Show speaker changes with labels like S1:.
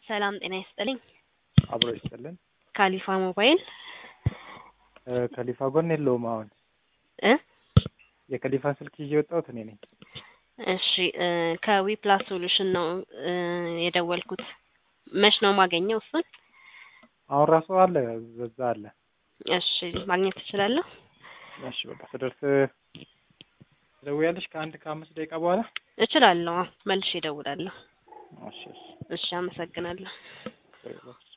S1: ሰላም ጤና ይስጥልኝ።
S2: አብሮ ይስጥልን።
S1: ካሊፋ ሞባይል
S2: እ ከሊፋ ጎን የለውም አሁን
S1: እ
S2: የከሊፋ ስልክ ይዤ የወጣሁት እኔ ነኝ።
S1: እሺ እ ከዊ ፕላስ ሶሉሽን ነው እ የደወልኩት። መች ነው ማገኘው እሱን?
S2: አሁን ራሱ አለ በዛ አለ።
S1: እሺ ማግኘት እችላለሁ?
S2: እሺ በቃ ስደርስ ትደውያለሽ ከአንድ ከአምስት ደቂቃ በኋላ?
S1: እችላለሁ። አዎ፣ መልሼ እደውላለሁ።
S2: እሺ እሺ
S1: እሺ አመሰግናለሁ።
S2: ችግር የለውም።